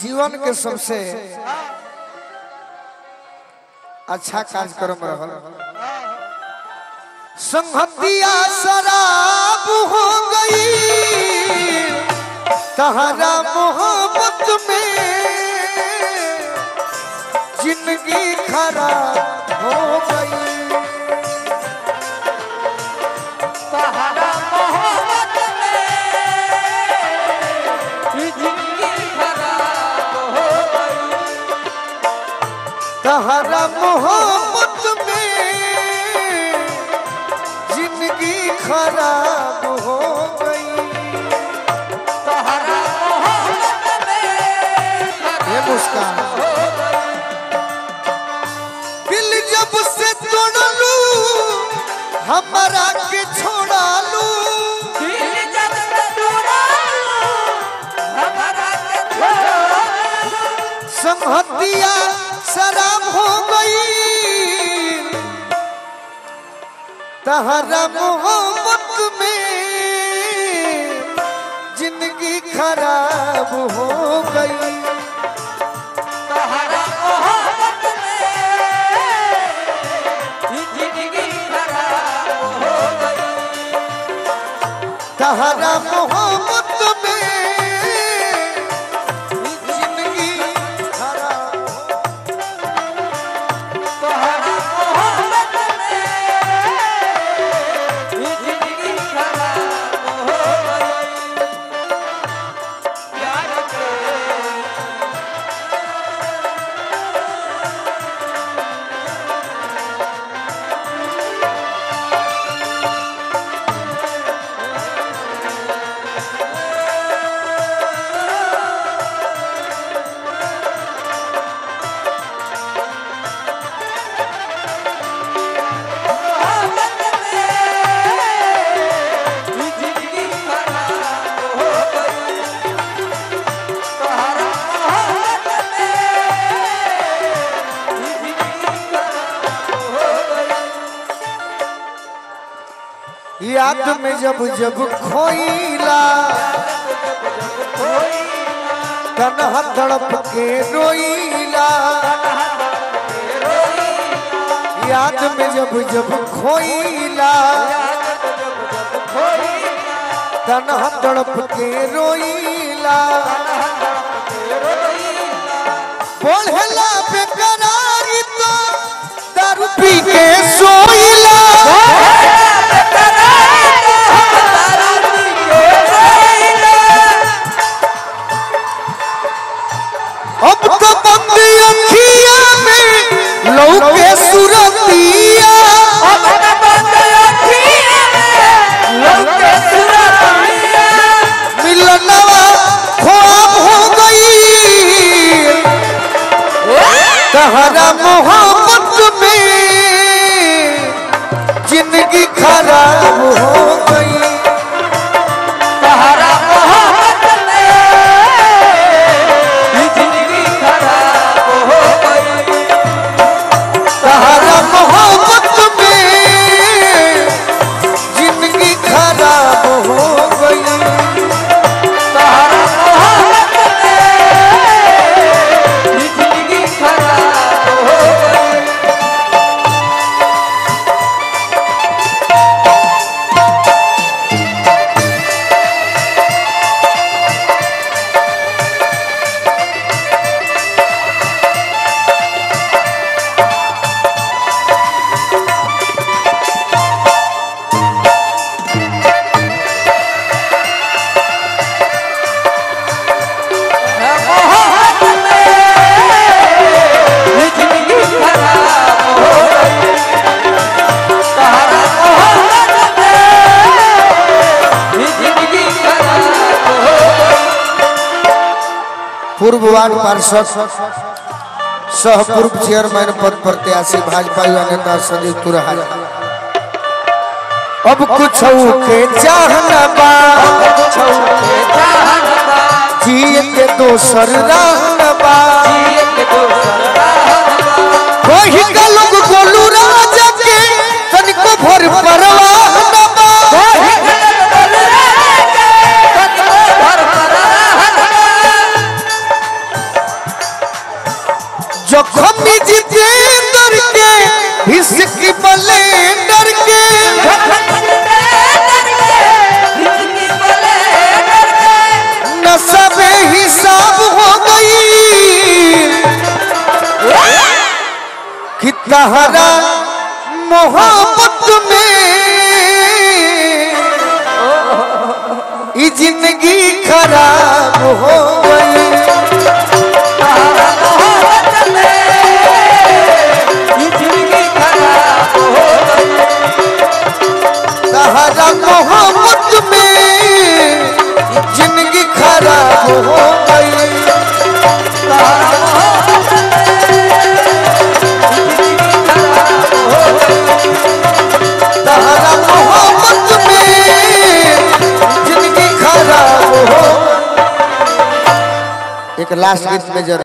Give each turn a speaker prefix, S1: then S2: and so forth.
S1: जीवन के सबसे अच्छा कार्यक्रम रहल संहतिया शराब हो गई तहरा मोहब्बत में जिंदगी खराब हो गई
S2: सहारा मोहब्बत में जिंदगी खराब हो गई
S1: तहरा मोहब्बत में जिंदगी खराब हो गई
S2: सहारा मोहब्बत में
S1: ये मुस्कान दिल जब से तोड़लू हमारा के छोड़ा लू
S2: दिल जब से तोड़ा हमारा के छोड़ा
S1: संहतिया शराब हो गई तहरा मोहब्बत में जिंदगी खराब हो गई
S2: सहारा मोहब्बत में जिंदगी खराब हो गई
S1: तहरा मोहब्बत में जिंदगी खराब हो
S2: सहारा मोहब्बत में जिंदगी खराब हो गई प्यार के जिंदगी खराब हो गई सहारा मोहब्बत में जिंदगी खराब हो गई
S1: याद में जब जब खोईला तनहा तड़प के रोईला याद में जब जब खोईला तनहा तड़प के रोईला बोलला बेकरारी तो दारू पी के सोईला अब तो बंदी अखिया में लौके सुरतिया मिलनवा ख्वाब हो गई तहरा मोहब्बत में जिंदगी खराब हो गई
S2: सहारा मोहब्बत में जिंदगी खराब हो गई
S1: तहरा मोहब्बत में जिंदगी खराब हो गई
S2: सहारा मोहब्बत में जिंदगी खराब हो गई मोहब्बत में जिंदगी खराब हो गई सहारा मोहब्बत में जिंदगी खराब हो गई
S1: पूर्व वार्ड पार्षद सह पूर्व चेयरमैन पद प्रत्याशी भाजपा युवा नेता संजीव तुरहा अब कुछ के चाहना बा जिए के दोसर रहना बा वही का लोग गोलू राजा के तनिको भर परवाह न बा तहरा मोहब्बत में ई जिंदगी खराब हो गई
S2: मोहब्बत में ये जिंदगी खराब हो गई
S1: तहरा मोहब्बत में ई जिंदगी खराब हो गई तहरा मोहब्बत में जिंदगी खराब हो एक लास्ट गीत में जरूर